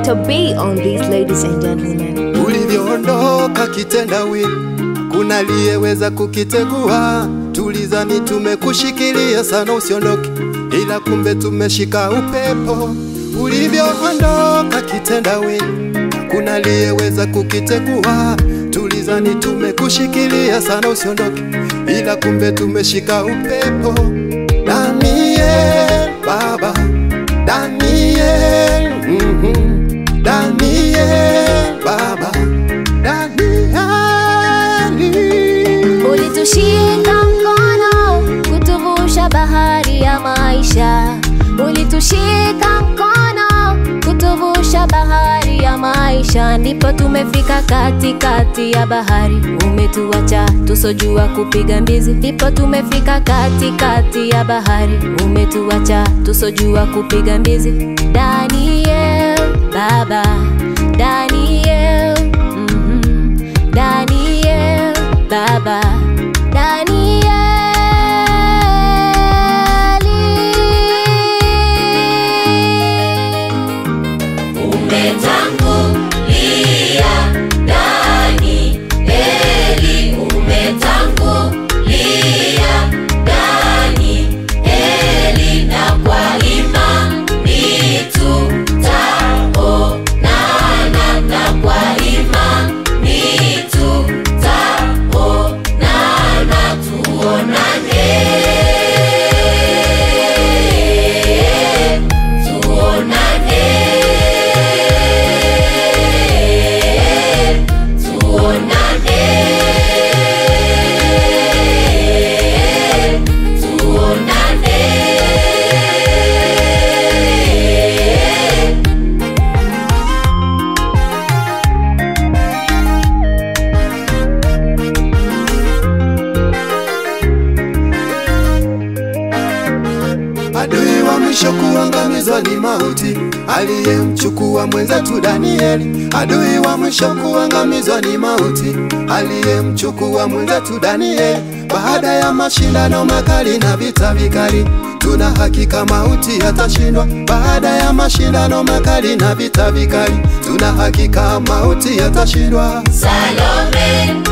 Dr. B on these ladies and gentlemen. Ulivyoondoka kitendawili, kuna aliyeweza kukitegua. Tulizani tumekushikilia sana usiondoke, ila kumbe tumeshika upepo. Ulivyoondoka kitendawili, kuna aliyeweza kukitegua. Tulizani tumekushikilia sana usiondoke, ila kumbe tumeshika upepo. Daniel Baba, Daniel, mhm, Daniel Baba, Danieli. Ulitushika mkono kutuvusha bahari ya maisha, ulitushika mkono kutuvusha bahari ya maisha, ndipo tumefika katikati ya bahari. Umetuacha tusojua kupiga mbizi, ndipo tumefika katikati ya bahari. Umetuacha tusojua kupiga mbizi. Daniel Baba, Daniel, mhm, Daniel Baba, Danieli. Umetangulia Danieli, umetangulia Danieli, na kwa imani tutaonana, na kwa imani tutaonana, tuonane, tuonane, tuonane, tuonane. Adui wa mwisho kuangamizwa ni mauti, aliyemchukua mwenzetu Danieli. Adui wa mwisho kuangamizwa ni mauti, aliyemchukua mwenzetu Danieli. Baada ya mashindano makali na vita vikali, tuna hakika mauti yatashindwa. Baada ya mashindano makali na vita vikali, tuna hakika mauti yatashindwa. Salome